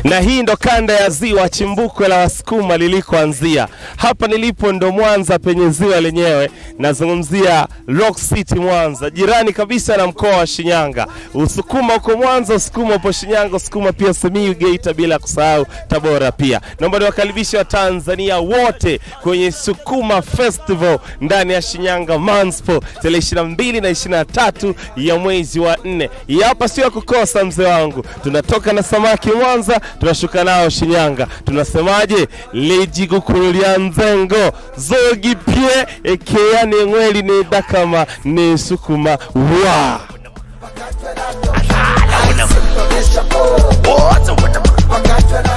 na hii ndo kanda ya ziwa chimbuko la wasukuma lilikoanzia. Hapa nilipo ndo Mwanza penye ziwa lenyewe, nazungumzia Rock City Mwanza, jirani kabisa na mkoa wa Shinyanga. Usukuma uko Mwanza, usukuma upo Shinyanga, usukuma pia Simiyu, Geita, bila kusahau Tabora pia. Naomba niwakaribishe Watanzania wote kwenye Sukuma Festival ndani ya Shinyanga Manspo tarehe 22 na 23 ya mwezi wa nne. Hii hapa sio ya kukosa, mzee wangu. Tunatoka na samaki Mwanza, tunashuka nao Shinyanga. Tunasemaje? legigukurulia nzengo zogi pie ekea ne ngweli ne dakama ne sukuma wa Wakati